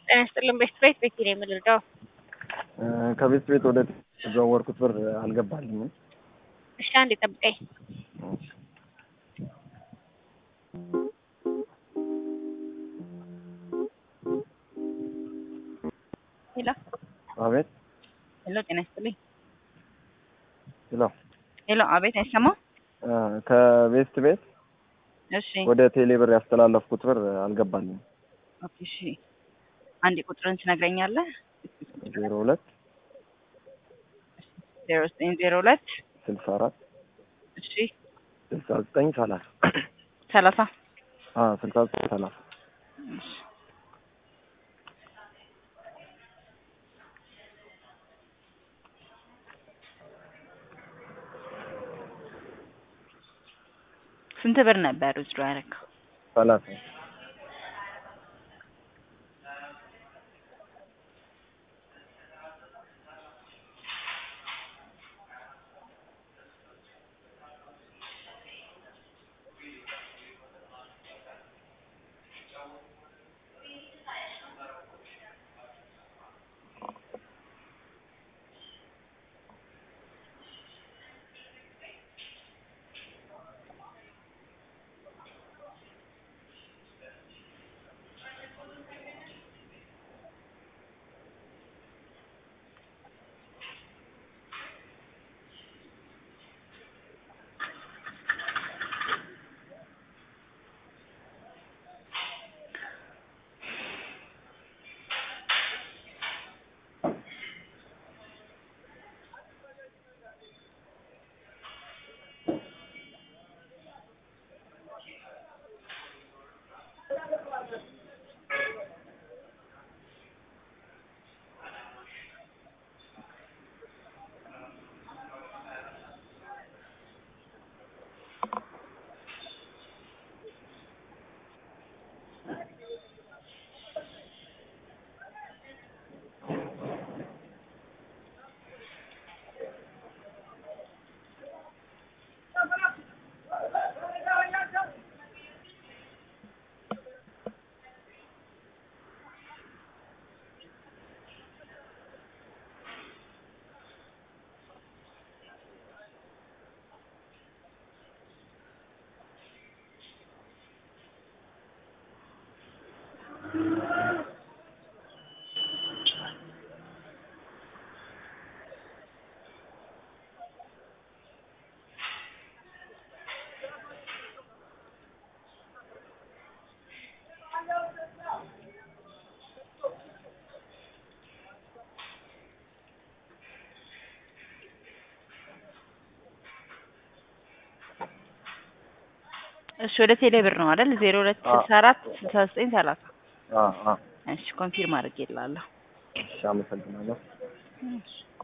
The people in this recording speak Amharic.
ጤና ይስጥልን። ቤት ቤት ቤት ነው የምንረዳው። ከቤት ቤት ወደ የተዘዋወርኩት ብር አልገባልኝም። እሺ አንዴ ጠብቀኝ። ሄሎ አቤት ሄሎ፣ ጤና ይስጥልኝ። ሄሎ ሄሎ፣ አቤት፣ አይሰማም? ከቤት ቤት እሺ ወደ ቴሌ ብር ያስተላለፍኩት ብር አልገባልኝም። ኦኬ፣ እሺ አንዴ ቁጥርን ትነግረኛለህ? ዜሮ ሁለት ዜሮ ዘጠኝ ዜሮ ሁለት ስልሳ አራት እሺ ስልሳ ዘጠኝ ሰላሳ ሰላሳ ስልሳ ዘጠኝ ሰላሳ እሺ ስንት ብር ነበር ውስዶ ያደረገው? ሰላሳ እሺ ወደ ቴሌ ብር ነው አይደል? ዜሮ ሁለት ስልሳ አራት ስልሳ ዘጠኝ ሰላሳ አዎ አዎ እሺ ኮንፊርም አድርጌልሃለሁ። እሺ አመሰግናለሁ። እሺ